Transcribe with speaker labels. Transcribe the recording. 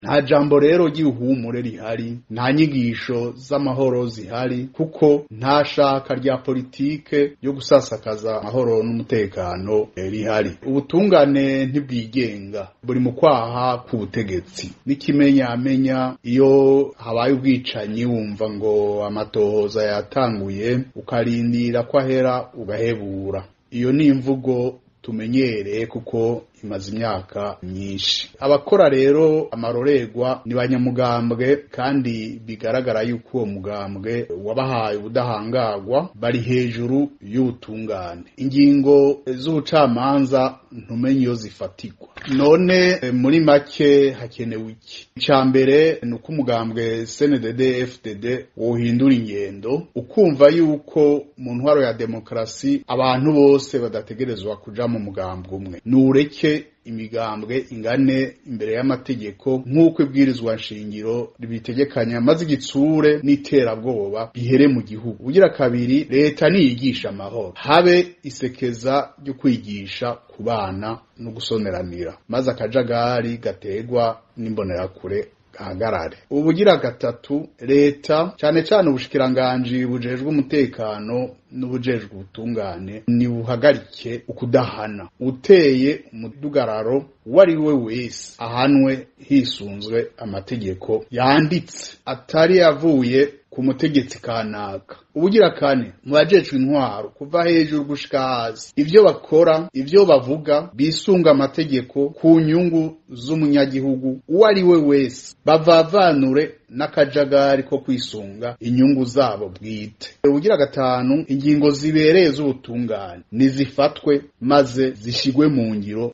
Speaker 1: nta jambo rero ry'ihumure rihari nta nyigisho z'amahoro zihari kuko nta shaka rya politike yo gusasakaza amahoro n'umutekano rihari ubutungane ntibwigenga buri mu kwaha k'ubutegetsi n'ikimenyamenya iyo habaye ubwicanyi wumva ngo amatohoza yatanguye ukarindira ko ahera ugahebura iyo ni imvugo tumenyereye kuko imaze imyaka myinshi abakora rero amarorerwa ni banyamugambwe kandi bigaragara yuko uwo mugambwe wabahaye ubudahangarwa bari hejuru y'ubutungane ingingo z'ubucamanza ntumenye iyo zifatirwa none muri make hakenewe iki icya mbere ni uko umugambwe cndd fdd wohindura ingendo ukumva yuko mu ntwaro ya demokarasi abantu bose badategerezwa kuja mu mugambwe umwe nureke imigambwe ingane imbere y'amategeko nk'uko ibwirizwa nshingiro ribitegekanya maze igitsure n'iterabwoba bihere mu gihugu ugira kabiri leta niyigisha amahoro habe isekeza ryo kwigisha ku bana no gusoneranira maze akajagari gategwa n'imbonerakure gahagarare ubugira gatatu leta cyane cyane ubushikiranganji bujejwe umutekano n'ubujejwe ubutungane nibuhagarike ukudahana uteye umudugararo uwo ari we wese ahanwe hisunzwe amategeko yanditse atari yavuye ku mutegetsi kanaka ubugira kane mu bajejwe intwaro kuva hejuru gushika hasi ivyo bakora ivyo bavuga bisunga amategeko ku nyungu z'umunyagihugu uwo ari we wese bavavanure n'akajagari ko kwisunga inyungu zabo bwite ubugira gatanu ingingo zibereye z'ubutungane nizifatwe maze zishigwe mu ngiro